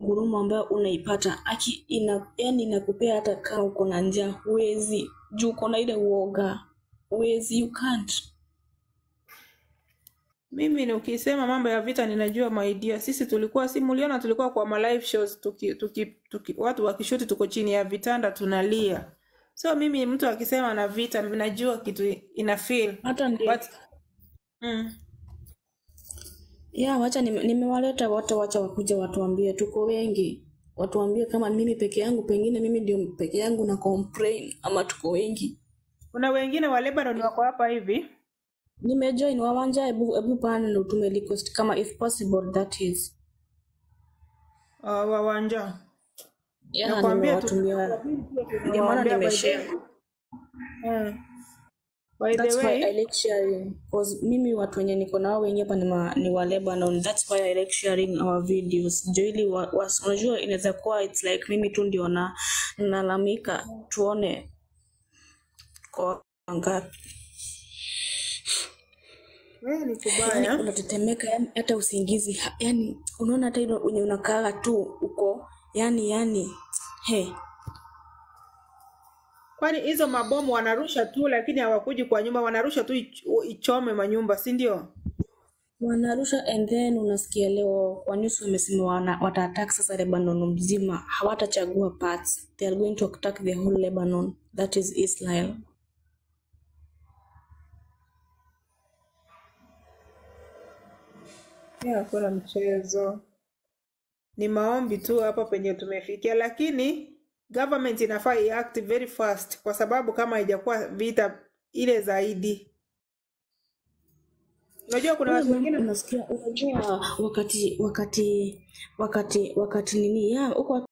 ngurumo ambayo unaipata aki ina, yani inakupea hata kama uko na njaa huwezi juu uko na ile uoga huwezi you can't Mimi ni ukisema mambo ya vita ninajua maidia. Sisi tulikuwa si muliona tulikuwa kwa ma live shows tuki, tuki, tuki, watu wakishuti tuko chini ya vitanda tunalia. So mimi mtu akisema na vita najua kitu ina feel. hata ndio But mm, ya wacha nime- nimewaleta wote wacha wakuja watuambie tuko wengi watuambie kama mimi peke yangu pengine mimi ndio peke yangu na complain ama tuko wengi kuna wengine wa Lebanon wako hapa hivi. nimejoin wawanja hebu hebu pana na utume request kama if possible that is Uh, wawanja. ya Nakwambia tu nimewatumia ndio maana tunawaambia by the nimeshare eh, by the That's why way I like sharing cause mimi watu wenye niko nao wengi hapa ni, ma, ni wa Lebanon. That's why I like sharing our videos. Ndio ili wa, wa, unajua inaweza kuwa it's like mimi tu ndio na nalalamika, tuone kwa ngapi. wewe ni Yani kubaya. unatetemeka, yani hata usingizi, ha- yani unaona hata ile wenye unakaa tu uko yani yani he Kwani hizo mabomu wanarusha tu, lakini hawakuji kwa nyumba, wanarusha tu ich- ichome manyumba, si ndio? wanarusha and then unasikia leo kwa news wamesema wana wataattack sasa Lebanon mzima, hawatachagua parts, they are going to attack the whole Lebanon, that is Israel. Yeah, hakuna mchezo, ni maombi tu hapa penye tumefikia, lakini government inafaa iact very fast, kwa sababu kama haijakuwa vita ile zaidi. Unajua kuna watu Wewe wengine unasikia, unajua wakati wakati wakati wakati nini ya huko